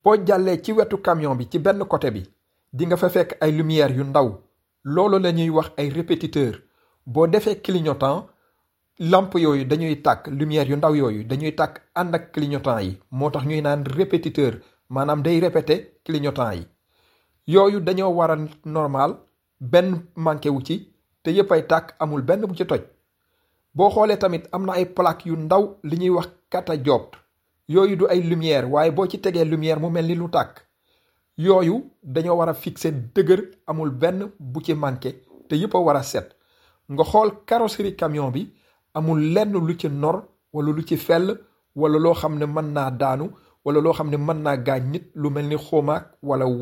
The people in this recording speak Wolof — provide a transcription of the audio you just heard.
boo jàllee ci wetu camion bi ci benn côté bi di nga fa fekk ay lumière yu ndaw loolu la ñuy wax ay répétiteur boo defee clignotant lampe yooyu dañuy tàkk lumière yu ndaw yooyu dañuy tàkk ànd ak clignotant yi moo tax ñuy naan répétiteur maanaam day répété clignotant yi yooyu dañoo war a normal benn manqué wu ci te yëpp ay tàkk amul benn bu ci toj boo xoolee tamit am na ay plaque yu ndaw li ñuy wax catadioptre yooyu du ay lumière waaye boo ci tegee lumière mu mel ni lu tàkk yooyu dañoo war a fixé dëgër amul benn bu ci manqué te yëpp a war a set nga xool carrosserie camion bi amul lenn lu ci nor wala lu ci fell wala loo xam ne mën naa daanu wala loo xam ne mën naa gaañ nit lu mel ni xomaak wala